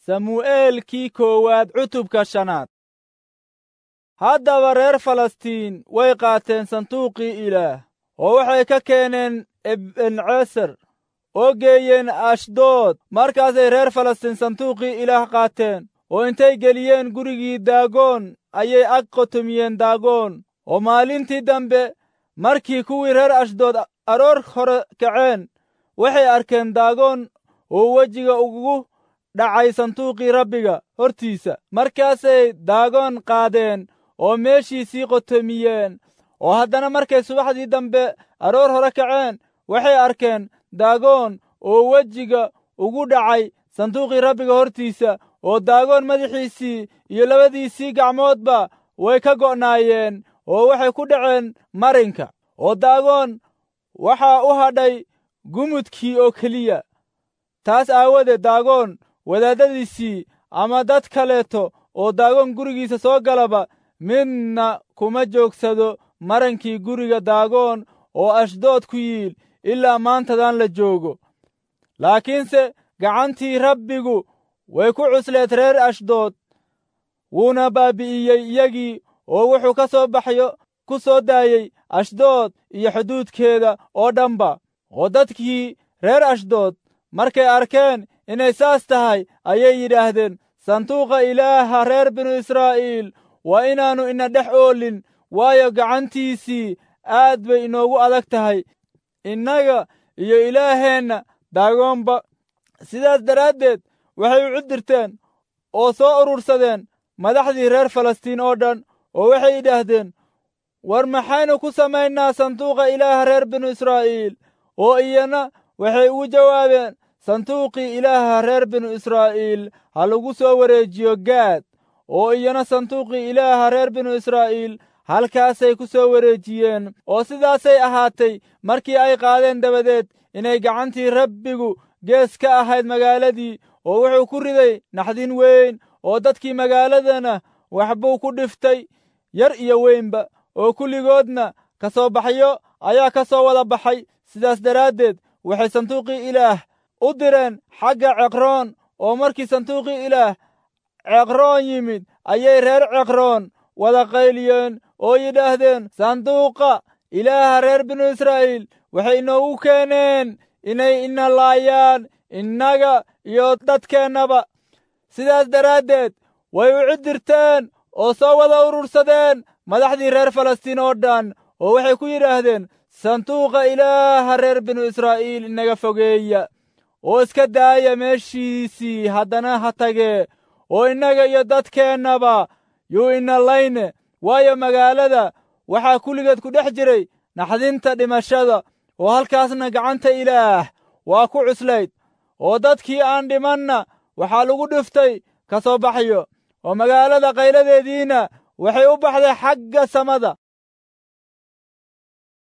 samu'eelkii koowaad cutubka shanaad haddaba reer falastiin way qaateen sanduuqii ilaah oo waxay ka keeneen ebenceser oo geeyeen ashdood markaasay reer falastiin sanduuqii ilaah qaateen oo intay geliyeen gurigii daagoon ayay ag qotomiyeen daagoon oo maalintii dambe markii kuwii reer ashdood aroor hore kaceen waxay arkeen daagoon oo wejiga ugu dhacay sanduuqii rabbiga hortiisa markaasay daagoon qaadeen oo meeshiisii qotomiyeen oo haddana markay subaxdii dambe aroor hore kaceen waxay arkeen daagoon oo wejiga ugu dhacay sanduuqii rabbiga hortiisa oo daagoon madaxiisii iyo labadiisii gacmoodba way ka go'naayeen oo waxay ku dhaceen marinka oo daagoon waxaa u hadhay gumudkii oo keliya taas aawadeed daagoon wadaaddadiisii ama dad kaleeto oo daagoon gurigiisa soo galaba midna kuma joogsado marankii guriga daagoon oo ashdood ku yiil ilaa maantadan la joogo laakiinse gacantii rabbigu way ku cusleed reer ashdood wuuna baabi'iyey iyagii oo wuxuu ka soo baxyo ku soo daayey ashdood iyo xuduudkeeda oo dhanba oo dadkii reer ashdood markay arkeen inay saas tahay ayay yidhaahdeen sanduuqa ilaaha reer binu israa'iil waa inaannu ina dhex oolin waayo gacantiisii aad bay inoogu adag tahay innaga iyo ilaaheenna daagoonba sidaas daraaddeed waxay u cudirteen oo soo urursadeen madaxdii reer falastiin oo dhan oo waxay yidhaahdeen war maxaynu ku samaynaa sanduuqa ilaaha reer binu israa'iil oo iyana waxay ugu jawaabeen sanduuqii ilaaha reer binu israa'iil ha lagu soo wareejiyo gaad oo iyana sanduuqii ilaaha reer binu israa'iil halkaasay ku soo wareejiyeen oo sidaasay ahaatay markii ay qaadeen dabadeed inay gacantii rabbigu gees ka ahayd magaaladii oo wuxuu ku riday naxdin weyn oo dadkii magaaladana waxbuu ku dhiftay yar iyo weynba oo kulligoodna ka soo baxyo ayaa ka soo wada baxay sidaas daraaddeed waxay sanduuqii ilaah u direen xagga ceqroon oo markii sanduuqii ilaah ceqroon yimid ayay reer ceqroon wada qayliyeen oo yidhaahdeen sanduuqa ilaaha reer binu israa'iil waxay inoogu keeneen inay ina laayaan innaga iyo dadkeennaba sidaas daraaddeed way u cidirteen oo soo wada urursadeen madaxdii reer falastiin oo dhan oo waxay ku yidhaahdeen sanduuqa ilaaha reer binu israa'iil inaga fogeeya oo iska daaya meeshiisii haddana ha tagee oo innaga iyo dadkeennaba yuu ina layne waayo magaalada waxaa kulligeed ku dhex jiray naxdinta dhimashada oo halkaasna gacanta ilaah waa ku cuslayd oo dadkii aan dhimanna waxaa lagu dhiftay ka soo baxyo oo magaalada qayladeediina waxay u baxday xagga samada